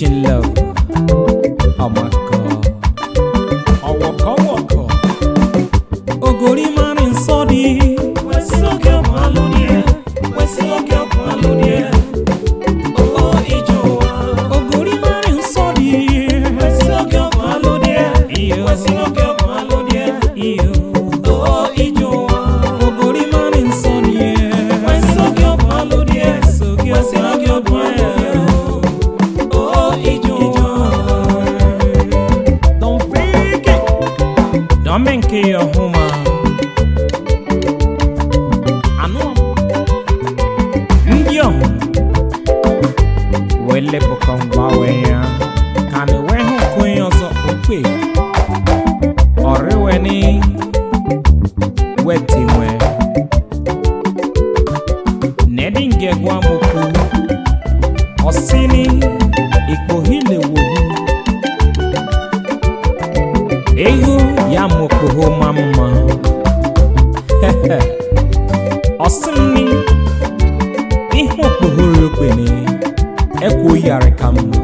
Teaching love. Oh my God. Ọwọkọ wọkọ. Ogori máa ń sọ di. Wẹ̀sí òkè ọ̀gbọ̀n alóníẹ̀. Wẹ̀sí òkè ọ̀gbọ̀n alóníẹ̀. Owó ìjọ wa. Ogori máa ń sọ di. Wẹ̀sí òkè ọ̀gbọ̀n alóníẹ̀. Wẹ̀sí òkè ọ̀gbọ̀n alóníẹ̀. Owó ìjọ wa. Ogori máa ń sọ di. Wẹ̀sí òkè ọ̀gbọ̀n alóníẹ̀. Wẹ̀sí òkè ọ̀gbọ̀n alóníẹ̀. Owó ìjọ wa. Don't fake it. Don't make it your home. Anụ ndị ọhụ wele bụkọ mgbanwe ya ka na enwe hụ nke onye ọzọ okpe ọrịweni wetinwe nedi nge gwa moku ọsini ikpohile wohu ehu ya mokoho ma mma ọsịnni ihe okpohoro okpene ekwo yari ka mma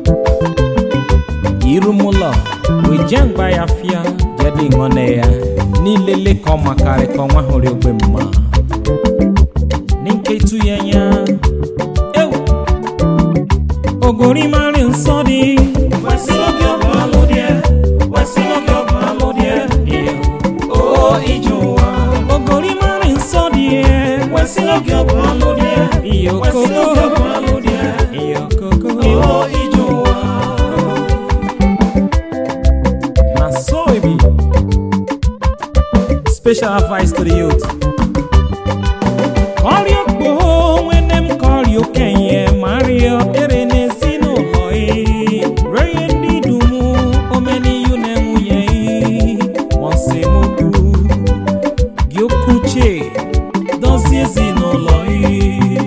irumụlọ weje mgba ya fịa jede ṅụne ya n'ilele ka ọ makarị ka ọnwa hụrụ ogbe mma n'nketu ya nya ewu ogori mari nsọ dị wesị oge ọgụ alụ dị wesị oge ọgụ alụ dị o ije ụwa ogori mari nsọ dị wesị oge ọgụ alụ dị iyo koko iyo koko o ije ụwa na so e be special advice to the youth kọrịọ kpoo nwene m kọrịọ okenye mario ere n'ezinụlọ ị ree ndị dum omeniyu na nwunye ị mọsemokwu gị okwuche dozie ezinụlọ ị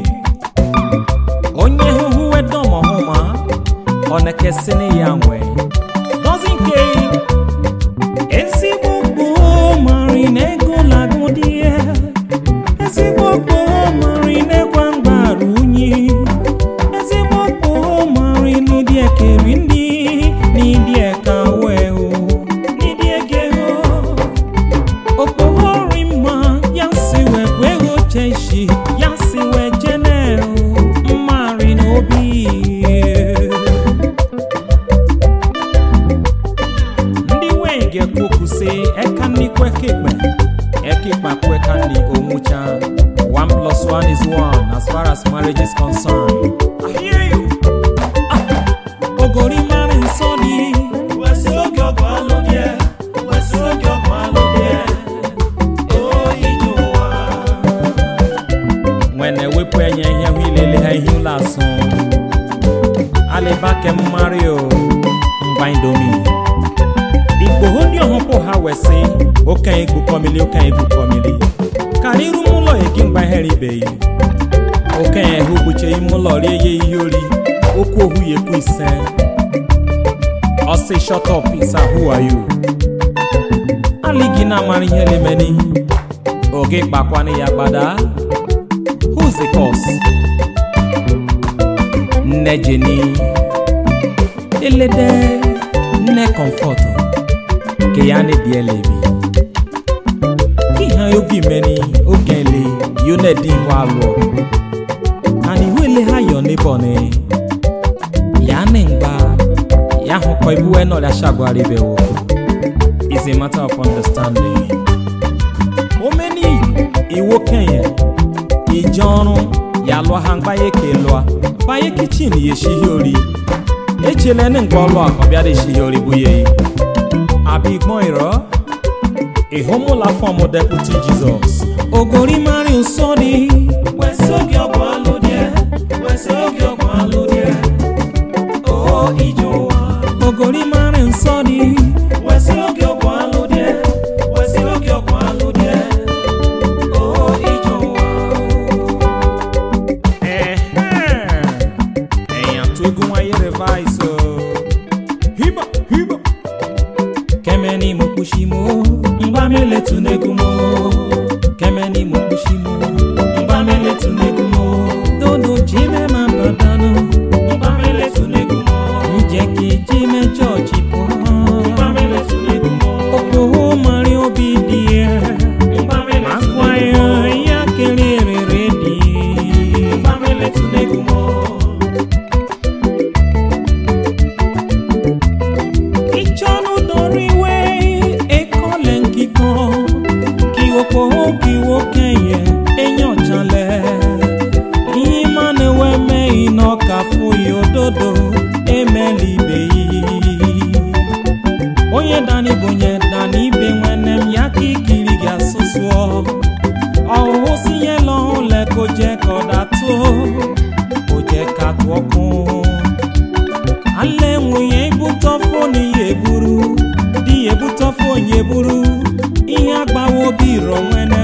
onye hụhụ wedomọhụma ọ na-ekesịnị ya nwe dozi nke ezigbo gboo mari na ego lagụ dị ya ezigbo gboo mari na-ekwa mgbaru unyi ezigbo gboo mari n'ịdị ekeri ndị n'ịdị eka wee o n'ịdị ege o okpoghori mma ya si wee bụ ego cheshi ya si wee jene o mmari n'obi ndị nwee ga-ekwu okwu sị eka nni kwekekpe ekekpa kweka nni onwucha one plus one is one as far as marriage is concerned I hear you. Ah, ogori mara nsọ dị wesị oge ọgụ alụ dị wesị oge ọgụ alụ dị o ije ụwa nwene wepụ enye ihe hụ ilele ha ihe ụlọ asụ alịba kem mario ngwa indomi igboho ndị ọhụpụ ha wesị okenye gbukọmili okenye gbukọmili karị iru m ụlọ egi mgba ihere ibeghị okenye ha ogbuche ime ụlọ rie ya ihe ori okwu ohu ya ekwu ise ọsị shut up isa who are you alịghị na-amara ihe lemeni oge kpakwanụ ya gbada who's the cause nne jeni elede nne comfort ke ya ne die lebi ki ha ogi meni oge le yo ne di wa lo ani wele ha yo ne bone ya ne ngba ya ho ko ibu e no la shagwari be wo is a matter of understanding o meni iwo kenye ijonrun ya lụọ ha mgbaye ka lụọ banye kichin ya eshighi ori echele ni nke ọlụ a ka ọ bịara eshighi ori bụ ya abịa igbọn ịrọ ịhụmụla fọm deputi jizọs ogori mari nsọ dị wesị oge ọgwụ alụ dị wesị oge ọgwụ alụ dị o ije ụwa ogori mari nsọ dị wesị oge ọgwụ alụ dị wesị oge ọgwụ alụ dị o ije ụwa èèyàn tó gún wáyé revise o. hiba hiba. kẹ́mẹ́ ni mo kú sí mo ngbà mi lè tún négún mo. kẹ́mẹ́ ni mo kú sí mo ngbà mi lè tún négún mo. dodo jí mẹ́ máa bá dáná ngbà mi lè tún négún mo. ale nwunye ebutọfo n'ihe eburu di ya ebutọfo onye eburu ihe agbawa obi iro nwene